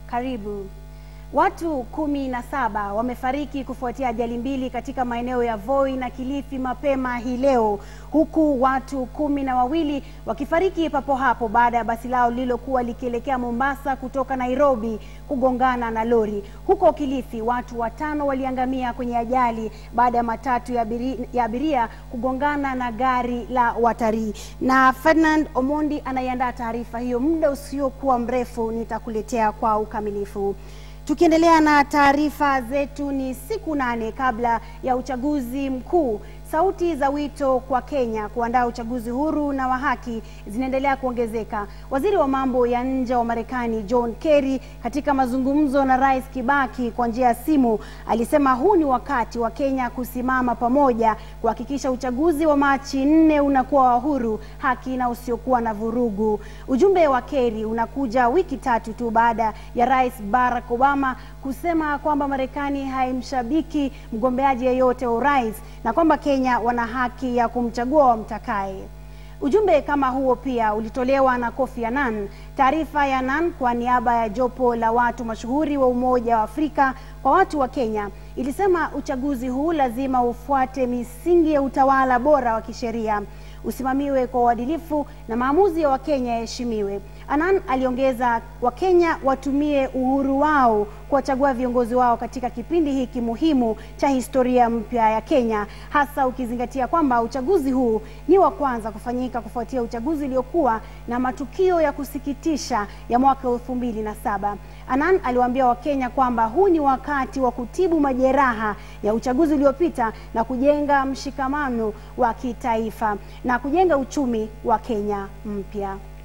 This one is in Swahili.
Karibu. Watu kumi na saba wamefariki kufuatia ajali mbili katika maeneo ya Voi na Kilifi mapema hii leo, huku watu kumi na wawili wakifariki papo hapo baada ya basi lao lililokuwa likielekea Mombasa kutoka Nairobi kugongana na lori. Huko Kilifi watu watano waliangamia kwenye ajali baada ya matatu ya abiria, ya abiria kugongana na gari la watalii. Na Ferdinand Omondi anaiandaa taarifa hiyo, muda usiokuwa mrefu nitakuletea kwa ukamilifu. Tukiendelea na taarifa zetu, ni siku nane kabla ya uchaguzi mkuu. Sauti za wito kwa Kenya kuandaa uchaguzi huru na wa haki zinaendelea kuongezeka. Waziri wa mambo ya nje wa Marekani John Kerry, katika mazungumzo na Rais Kibaki kwa njia ya simu, alisema huu ni wakati wa Kenya kusimama pamoja kuhakikisha uchaguzi wa Machi nne unakuwa wa huru, haki na usiokuwa na vurugu. Ujumbe wa Kerry unakuja wiki tatu tu baada ya Rais Barack Obama kusema kwamba Marekani haimshabiki mgombeaji yeyote wa urais na kwamba Kenya wana haki ya kumchagua wamtakaye. Ujumbe kama huo pia ulitolewa na Kofi Annan. Taarifa ya Annan kwa niaba ya jopo la watu mashuhuri wa Umoja wa Afrika kwa watu wa Kenya ilisema uchaguzi huu lazima ufuate misingi ya utawala bora wa kisheria, usimamiwe kwa uadilifu na maamuzi ya Wakenya yaheshimiwe. Annan aliongeza Wakenya watumie uhuru wao kuwachagua viongozi wao katika kipindi hiki muhimu cha historia mpya ya Kenya, hasa ukizingatia kwamba uchaguzi huu ni wa kwanza kufanyika kufuatia uchaguzi uliokuwa na matukio ya kusikitisha ya mwaka elfu mbili na saba. Annan aliwaambia Wakenya kwamba huu ni wakati wa kutibu majeraha ya uchaguzi uliopita na kujenga mshikamano wa kitaifa na kujenga uchumi wa Kenya mpya.